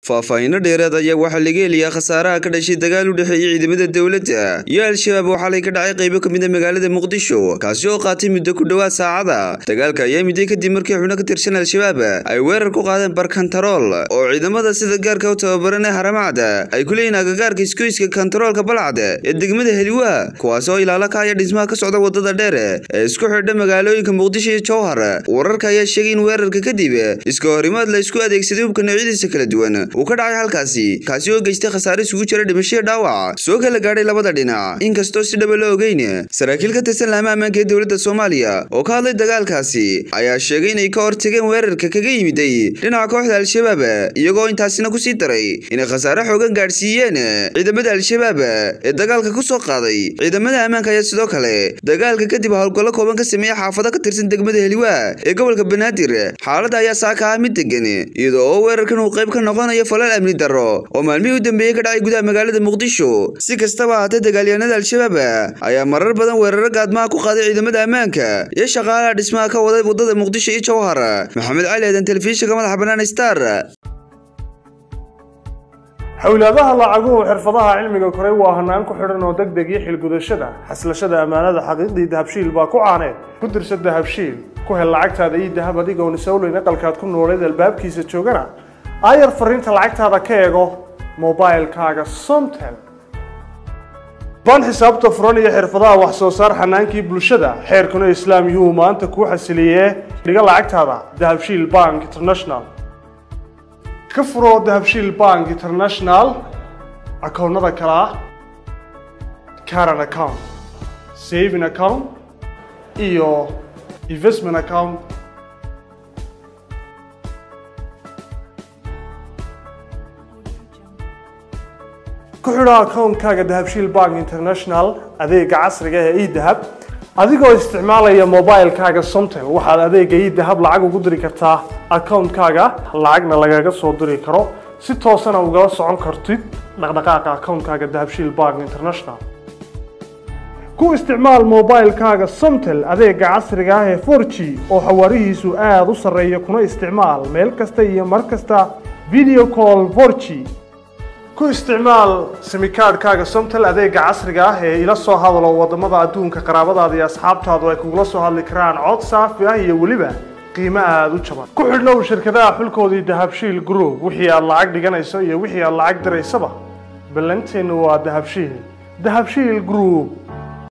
faahfaahinno dheeraad ayaa waxaa laga heliyaa khasaaraha ka dhashay dagaal u dhexeeyey ciidamada dowladda iyo al-shabaab oo xalay ka dhacay qaybo ka mid a magaalada muqdisho kaasi oo qaatay muddo ku dhowaad saacada dagaalka ayaa midday kadib markii xubno ka tirsan al-shabaab ay weerar ku qaadeen barkantarool oo ciidamada sida gaarka u tababaran ee haramacda ay ku leeyihin agagaarka iskoyska kantaroolka balcad ee degmada heliwa kuwaas oo ilaalo ka haya dhismaha ka socda wadada dheer ee isku xidha magaalooyinka muqdisho iyo jowhar wararka ayaa sheegay in weerarka kadib iska horimaad la isku adeegsaday hubka noocyadiisa kala duwan uu ka dhacay halkaasi kaasi oo geystay khasaare isugu jira dhimashyo dhaawac soo kala gaadhay labada dhinac inkastoo si dhaba la ogeyn saraakiil ka tirsan laama ammaanka ee dowladda soomaaliya oo ka hadlay dagaalkaasi ayaa sheegay inay ka hortageen weerarka kaga yimiday dhinaca kooxda al-shabaab iyagoo intaasina kusii daray inay khasaare xoogan gaadhsiiyeen ciidamada al-shabaab ee dagaalka ku soo qaaday ciidamada ammaanka ayaa sidoo kale dagaalka kadib howlgallo kooban ka sameeya xaafado ka tirsan degmada heliwa ee gobolka banaadir xaaladda ayaa saaka ah mid degan iyadoo oo weerarkan uu qayb ka noqonayo falal amni darro oo maalmihii u dambeeyey ka dhacay gudaha magaalada muqdisho si kastaba ahaatee dagaalyahanada al-shabaab ayaa marar badan weeraro gaadmaha ku qaaday ciidamada ammaanka iyo shaqaalaha dhismaha ka waday wadada muqdisho iyo jowhar maxamed cali aadan telefishinka madaxa bannaan star xowlaadaha lacaguhu xirfadaha cilmiga koray waa hanaan ku xidhan oo deg deg iyo xilgudashada xaslashada ammaanada xaqiiqdii dahabshiil baa ku caaneed ku dirsa dahabshiil ku hel lacagtaada iyo dahab adigoon isowleyn aqalkaad ku nooleed albaabkiisa joogana aayar fariinta lacagtaada ka eego mobilkaaga somtel baan xisaabta furan iyo xirfadaha wax soo saar xanaankii bulshada xeerkuna islaam yuhuu maanta kuu xasiliyee dhiga lacagtaada dahabshiil bank international ka furo dahabshiil bank international akoonnada kale ah caran account saving account iyo investment account ku xidho akoonkaaga dahabshiil bank international adeega casriga ee edahab adigoo isticmaalaya mobilkaaga somtel waxaad adeega edahab lacag ugu diri kartaa akoonkaaga lacagna lagaga soo diri karo si toosana ugala socon kartid dhaqdhaqaaqa akoonkaaga dahabshiil bank international ku isticmaal mobilkaaga somtel adeega casriga ah ee 4g oo xawaarihiisu aada u sarreeya kuna isticmaal meel kasta iyo mar kasta video call 4g ku isticmaal simikaadhkaaga somtel adeega casriga ah ee ila soo hadalo wadamada adduunka qaraabadaada iyo asxaabtaadu ay kugula soo hadli karaan cod saafi ah iyo weliba qiimo aada u jaban ku xidhnow shirkadaha xulkoodii dahabshiil group wixii aad lacag dhiganayso iyo wixii aad lacag diraysaba ballanteennu waa dahabshiil dahabshiil group